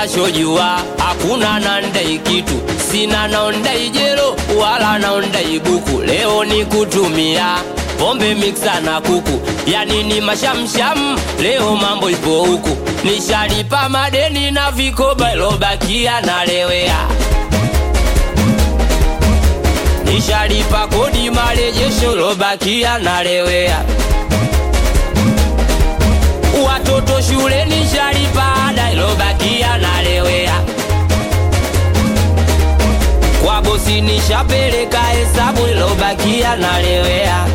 nachojua hakuna nandai kitu, sina naondai jelo wala naondai buku. Leo ni kutumia pombe miksa na kuku, yani ni mashamsham. Leo mambo ipo huku, nishalipa madeni na vikoba ilobakia nalewea nishalipa kodi marejesho lobakia nalewea watoto shule nishalipa ada ilobakia nalewea kwa bosi nishapeleka hesabu ilobakia nalewea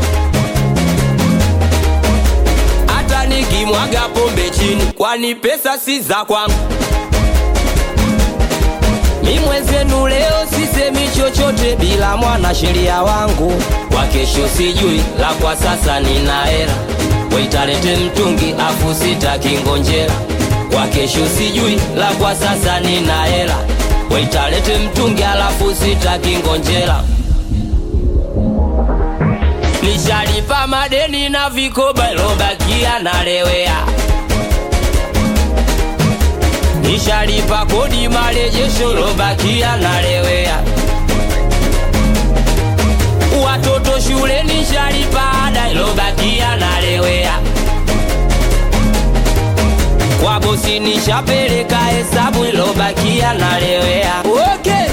hata nikimwaga pombe chini kwani pesa si za kwangu mi mwenzenu leo sisemi chochote bila mwanasheria wangu kwa kesho sijui la kwa sasa nina hela waitalete mtungi afu sitakingonjera kwa kesho sijui la kwa sasa nina hela waitalete mtungi alafu sitakingonjera nishalipa madeni na vikoba ilobakia nalewea nishalipa kodi marejesho lobakia nalewea watoto shule nishalipa ada ilobakia nalewea kwa bosi nishapeleka hesabu ilobakia nalewea okay.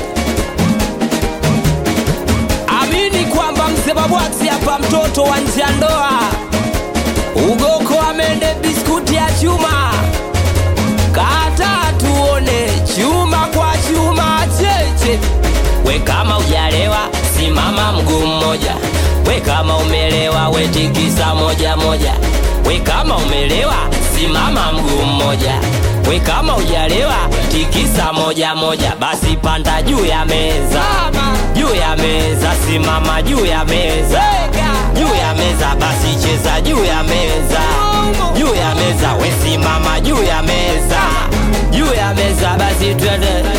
amini kwamba msebabwaksi hapa mtoto wa nje ya ndoa ugoko amende biskuti ya chuma kata tuone chuma kwa chuma cheche we kama ujalewa simama mguu mmoja we kama umelewa wetikisa moja moja we kama umelewa simama mguu mmoja we kama ujalewa tikisa moja moja basi panda juu ya meza juu ya meza simama juu ya meza juu ya meza basi cheza juu ya meza juu ya meza we simama juu ya meza juu ya meza basi twende